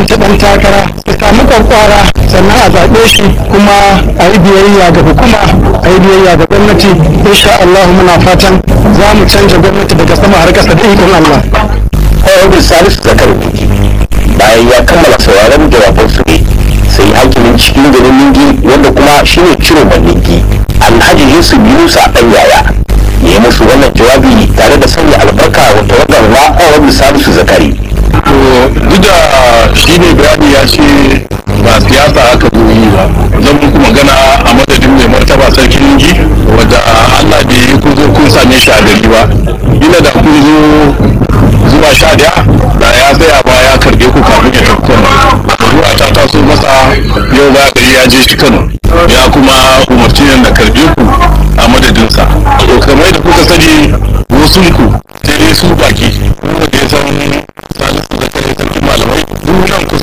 tallata ɗan takara ya samu kwakwara sannan a zaɓe shi kuma a yi biyayya ga hukuma a yi biyayya ga gwamnati insha Allah muna fatan za mu canja gwamnati daga sama har ƙasa da ikon Allah. Honorable Salisu Zakar bayan ya kammala sauraron jawaban su ne sai hakimin cikin garin Ningi wanda kuma shine ciro Ningi Alhaji Yusuf Yunusa ɗan yaya ya yi musu wannan jawabi tare da sanya albarka wanda wannan na Honorable Salisu Zakari. to duk da shi ne bayani ya ce ba siyasa aka zo yi ba zan muku magana a madadin mai martaba sarkin Ningi wadda Allah bai yi kun zo kun same shi a gari ba ina da kun zo zuwa sha daya da ya tsaya ba ya karbe ku kafin ya tafi Kano zuwa ta taso masa yau ba gari ya je shi Kano ya kuma umarci ne da karbe ku a madadinsa to kamar da kuka sani wasu ku sai dai su baki kuma da ya san salisu da kare sarkin malamai duk nan